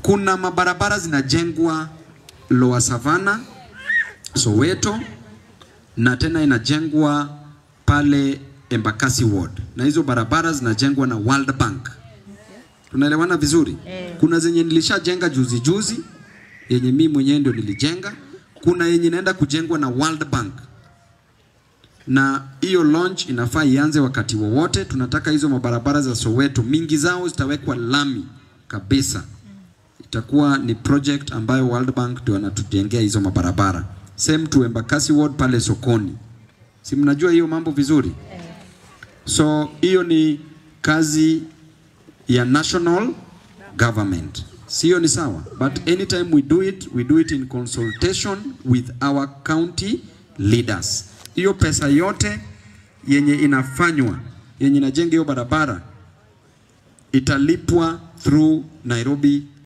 Kuna mabarabara zinajengwa Lower Savannah, Soweto na tena inajengwa pale Embakasi Ward, na hizo barabara zinajengwa na World Bank. Tunaelewana vizuri? Kuna zenye nilishajenga juzi juzi yenye mimi mwenyewe ndio nilijenga. Kuna yenye inaenda kujengwa na World Bank, na hiyo launch inafaa ianze wakati wowote. Tunataka hizo mabarabara za Soweto mingi zao zitawekwa lami kabisa. Itakuwa ni project ambayo World Bank ndio wanatujengea hizo mabarabara. Same to Embakasi Ward pale sokoni, si mnajua hiyo mambo vizuri? So hiyo ni kazi ya national government, sio? Ni sawa, but anytime we do it we do it in consultation with our county leaders. Hiyo pesa yote yenye inafanywa yenye inajenga hiyo barabara italipwa through Nairobi